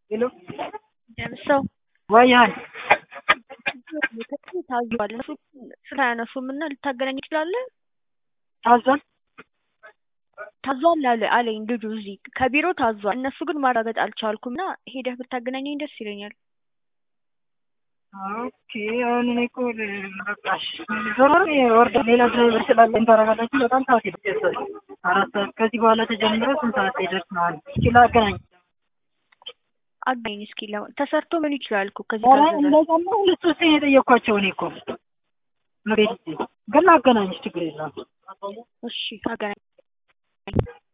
ሄሎ ደምሰው ዋያህን ታዟል። እነሱ ስላያነሱም እና ልታገናኝ ትችላለህ? ታዟል ታዟል አለ አለኝ ልጁ እዚህ ከቢሮ ታዟል። እነሱ ግን ማረጋገጥ አልቻልኩም እና ሄደህ ብታገናኘኝ ደስ ይለኛል። ኦኬ አሁን እኔ እኮ በቃሽ ዞሮ ወርደ ሌላ ድራይቨር ስላለ ታረጋላችሁ። በጣም ሰዓት ይደርሳል። አራት ሰዓት ከዚህ በኋላ ተጀምሮ ስንት ሰዓት ይደርስ ነው? እስኪ ላገናኝ አገናኝ እስኪ ለ- ተሰርቶ ምን ይችላል እኮ ከዚህ ኧረ ታዘዘ እንደዛማ ሁለት ሶስት የጠየኳቸው እኔ እኮ መቤት ግን ላገናኝሽ ችግር የለም። እሺ አገናኝ